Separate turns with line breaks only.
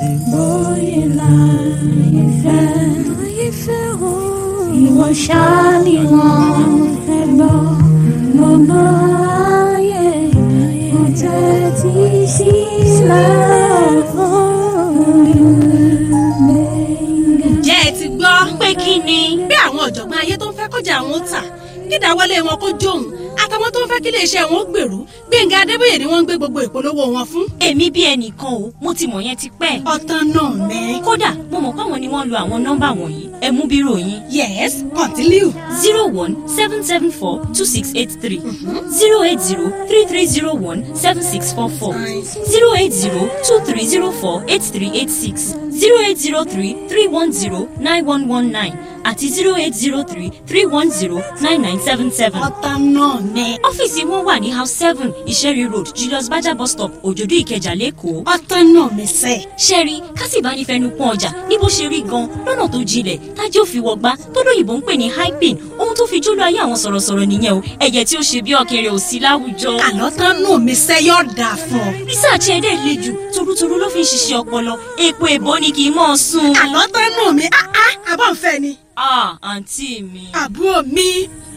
bóyá ìfẹ́ ìfẹ́ o. Ìwọ ṣáá ni wọ́n fẹ́ gbọ́ gbogbo ayé kò tẹ́tí sílẹ̀ fún olùgbẹ̀ngà.
jẹ́ ẹ ti gbọ́
pé kí ni.
bí àwọn ọ̀jọ̀gbọ́n ayé tó ń fẹ́ kọjá àwọn ó tà kídáwọlé wọn kó jóun àtàwọn tó ń fẹ́ kí iléeṣẹ́ wọn ó gbèrú Gbẹ̀ngà Adébóyè ni wọ́n ń gbé gbogbo ìpolówó wọn fún.
èmi bí ẹnìkan o mo ti mọ̀ yẹn ti pẹ́.
ọ̀tán náà mẹ́.
kódà mo mọ̀ páwọn ni wọ́n lo àwọn nọ́mbà wọ̀nyí ẹ mú bírò yín.
yes continue.
zero one seven seven four two six eight three zero eight zero three three zero one seven six four four zero eight zero two three zero four eight three eight six zero eight zero three three one zero nine one one nine àti zero eight zero three three one zero nine nine seven seven.
ọ̀tán náà mẹ́.
ọ́fíìsì wọn wà ní house seven ìṣẹ́rí road julius baja bus stop òjòdú ìkẹjà lẹ́kọ̀ọ́.
ọ̀tán náà mẹ́ sẹ́.
ṣẹ́rí kásìbánifẹnukun ọjà ní bó ṣe rí gan lọ́nà tó jinlẹ̀ tájẹ́ òfin wọgbá tó lóyìnbó ń pè ní hyping ohun tó fi jóló ayé àwọn sọ̀rọ̀sọ̀rọ̀ nìyẹn o ẹ̀jẹ̀ tí ó ṣe bí ọ̀kẹ́rẹ́ ò sí láwùjọ.
àlọ́ tán náà mẹ́ sẹ́ yóò dáa fún ọ.
rísàchì ẹ̀dẹ̀ le jù torútorú ló fi ń ṣiṣẹ́ ọpọlọ èpo èbó ni kì í mọ̀ ọ́ sùn.
àlọ́ tán náà mẹ́ áá àbọ̀ ń fẹ́ ni.
ah àǹtí mi.
àbúrò mi